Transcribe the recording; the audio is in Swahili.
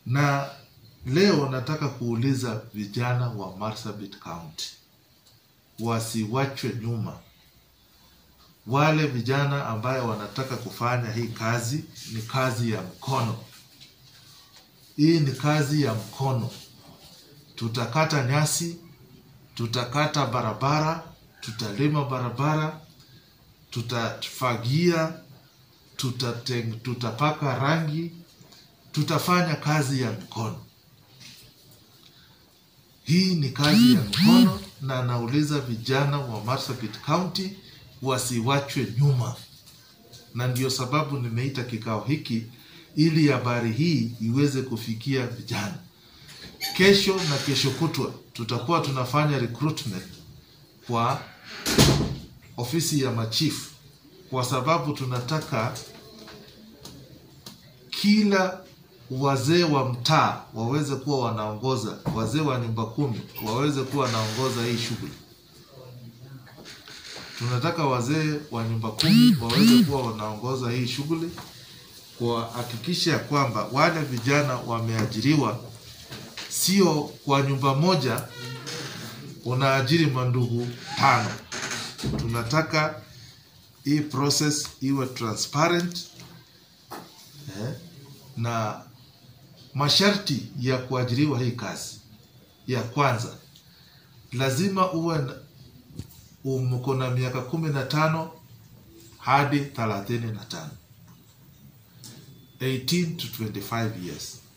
na leo nataka kuuliza vijana wa Marsabit County wasiwachwe nyuma. Wale vijana ambaye wanataka kufanya hii kazi, ni kazi ya mkono. Hii ni kazi ya mkono. Tutakata nyasi, tutakata barabara, tutalima barabara, tutafagia, tutateng, tutapaka rangi, tutafanya kazi ya mkono. Hii ni kazi ya mkono, na nauliza vijana wa Marsabit County wasiwachwe nyuma, na ndio sababu nimeita kikao hiki ili habari hii iweze kufikia vijana. Kesho na kesho kutwa tutakuwa tunafanya recruitment kwa ofisi ya machifu, kwa sababu tunataka kila wazee wa mtaa waweze kuwa wanaongoza, wazee wa nyumba kumi waweze kuwa wanaongoza hii shughuli. Tunataka wazee wa nyumba kumi waweze kuwa wanaongoza hii shughuli, kuhakikisha ya kwamba wale vijana wameajiriwa, sio kwa nyumba moja unaajiri mandugu tano. Tunataka hii process iwe transparent eh, na masharti ya kuajiriwa hii kazi, ya kwanza lazima uwe na- uko na miaka kumi na tano hadi thelathini na tano 18 to 25 years